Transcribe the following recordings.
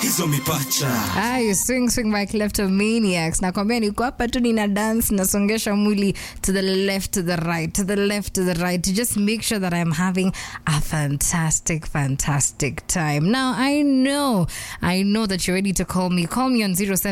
hizo mipacha Ay, swing swing by kleptomaniacs nakwambia niko hapa tu nina dance nasongesha mwili to the left to the right to the left to the right to just make sure that i'm having a fantastic fantastic time now i know i know that you're ready to call me call me on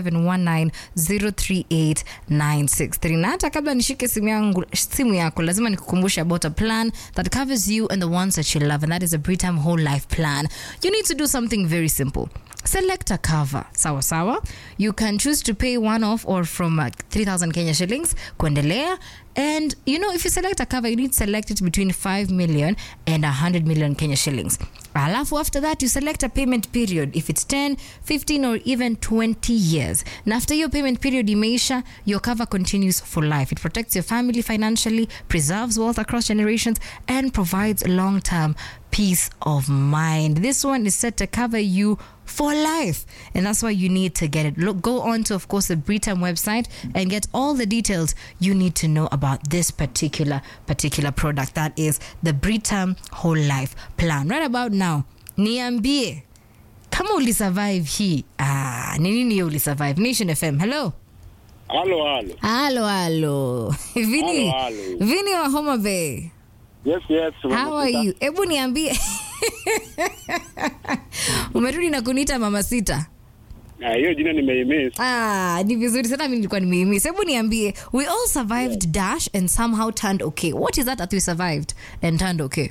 0719038963 na hata kabla nishike simu yangu simu yako lazima nikukumbushe about a plan that covers you and the ones that you love and that is a britam whole life plan you need to do something very simple select a cover sawa sawa you can choose to pay one off or from uh, 3000 kenya shillings kuendelea and you know if you select a cover you need to select it between 5 million and 100 million kenya shillings alafu after that you select a payment period if it's 10 15 or even 20 years na after your payment period imeisha your cover continues for life it protects your family financially preserves wealth across generations and provides long-term peace of mind. This one is set to cover you for life, and that's why you need to get it. Look, go on to, of course, the Britam website and get all the details you need to know about this particular particular product. That is the Britam Whole Life Plan. Right about now, niambie kama ulisurvive hii. Ah, ni nini hiyo ulisurvive? Nation FM. Hello. Halo, halo. Halo, halo. Vini, Halo, halo. Vini wa Homa Bay. Yes, yes. How are you? Hebu niambie. Umerudi na kuniita mama sita. Ah, hiyo jina nimeimiss. Ah, ni vizuri sana mimi nilikuwa nimeimiss. Hebu niambie, we all survived dash and somehow turned okay. What is that that we survived and turned okay?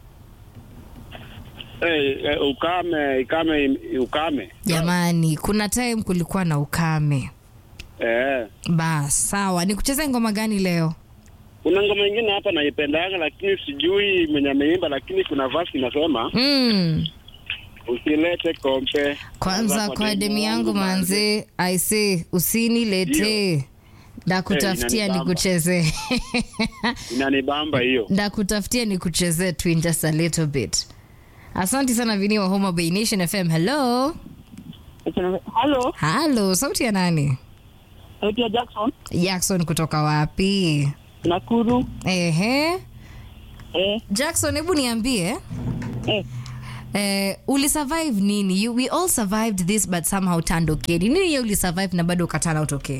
Eh, eh, ukame, ikame, ukame. Jamani, kuna time kulikuwa na ukame. Eh. Bas, sawa. Nikucheze ngoma gani leo? Kuna ngoma ingine hapa naipendaga lakini sijui mwenye ameimba lakini kuna verse inasema Mm. usilete kompe. Kwanza kwa demi yangu manze, I say usinilete. Ndakutafutia Eh, inanibamba. nikuchezee. Inanibamba hiyo. ndakutafutia ni kuchezea tu in just a little bit asante sana vini wa homa bay nation fm hello Halo, halo sauti ya nani naitwa Jackson jackson kutoka wapi Nakuru. ehe Eh, jackson hebu niambie eh, Eh, ulisurvive nini you, we all survived this but somehow turned okay Ni nini ye ulisurvive na bado ukatana out okay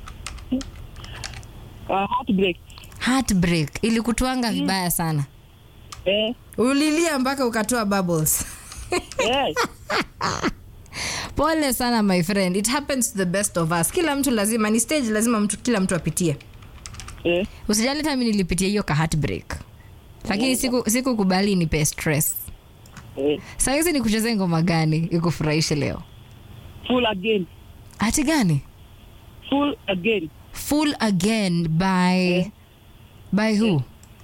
uh, heartbreak. heartbreak ilikutwanga vibaya sana Eh, ulilia mpaka ukatoa bubbles eh, pole sana my friend it happens to the best of us kila mtu lazima ni stage lazima mtu kila mtu apitie eh, usijali hata mi nilipitia hiyo ka heartbreak lakini siku sikukubali nipe stress eh. sahizi ni kuchezea ngoma gani ikufurahishe leo Full again. hati gani Full again. full again by by who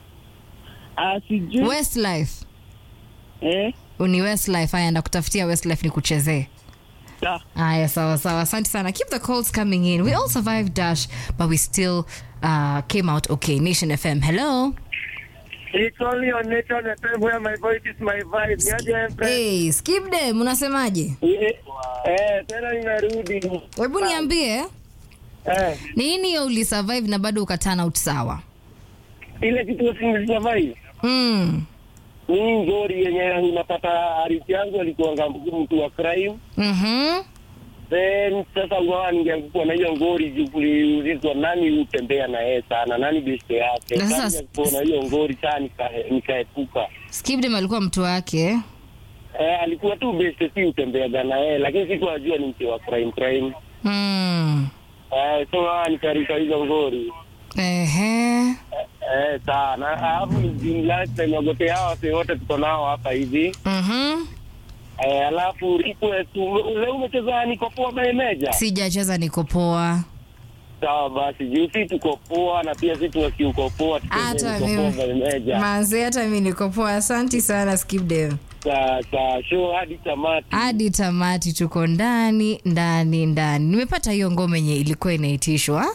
Uh, sijui. westlife Eh, ni westlife haya ndakutafutia westlife ni kuchezee da. aya sawa sawa asante sana keep the calls coming in we all survived dash but we still uh, came out okay nation fm hello It's only on Nation FM where my voice is my vibe. Niaje Empress? hey, skipde mnasemaje Eh, eh, tena nimerudi. hebu niambie Eh, nini hiyo ulisurvive na bado ukatana out sawa ile kitu sinilisurvive. mm. Ni ngori yenye unapata arifu yangu alikuwa mtu wa crime. mm-hmm. Then sasa unaona ningekuwa na hiyo ngori juu kuliulizwa nani hutembea na yeye sana, nani beste yake. Na sasa- Sasa ningekuwa na hiyo ngori sana nika- nikaepuka. skipdem alikuwa mtu wake Eh, alikuwa tu beste si hutembeaga na yeye, lakini sikuwa najua ni mtu wa crime crime. mm. Eh, so ah, nikaruka hizo ngori. Ehe. Eh, sana. Alafu ni last time wagote hawa wase wote tuko nao hapa hivi. Mhm. Eh, alafu request ule umecheza niko poa by Meja. sijacheza niko poa Sawa basi, juu si tuko poa na pia si tuwaki uko poa tucheze hata niko poa by mimi Meja. manzi hata mi niko poa asanti sana skipdem Sa sa show hadi tamati. hadi tamati tuko ndani ndani ndani nimepata hiyo ngoma yenye ilikuwa inaitishwa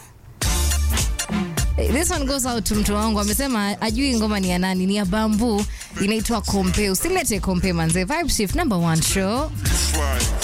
Eh, this one goes out to mtu wangu amesema ajui ngoma ni ya nani ni ya bambu inaitwa kompe usilete kompe manze vibe shift number one show